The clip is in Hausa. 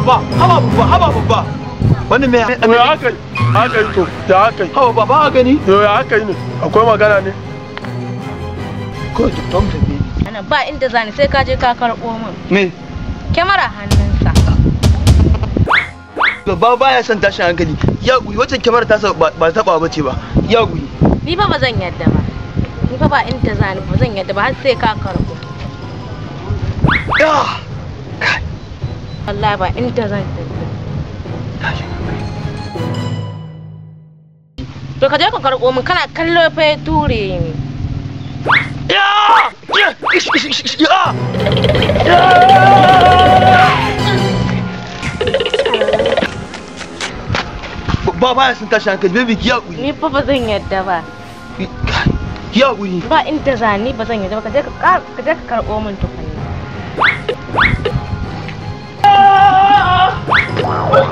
baba haba baba haba baba wannan me to ya haka yi haka yi to ya haka yi haba baba a gani to ya haka yi ne akwai magana ne ko ki tom tafi Ana ba inda zani sai ka je ka karɓo min. me Kyamara hannunsa. baba baya son tashin hankali ya guri wacce kyamar ta ba ba taba bace ba ya guri Ni fa ba zan yadda ba. Ni fa ba inda zani ba zan yadda ba har sai ka karɓo. ya Wallahi ba inda zan tafi. To ka je ka karɓo min kana kallo fa ya ture ni. ya ya ish, ish, ish, ish, ya ba baya son tashin hankali baby ki ya guri Ni fa ba zan yadda ba. ki ya guri Ba inda zani ba zan yadda ba ka je ka kar- ka je ka karɓo min tukunna.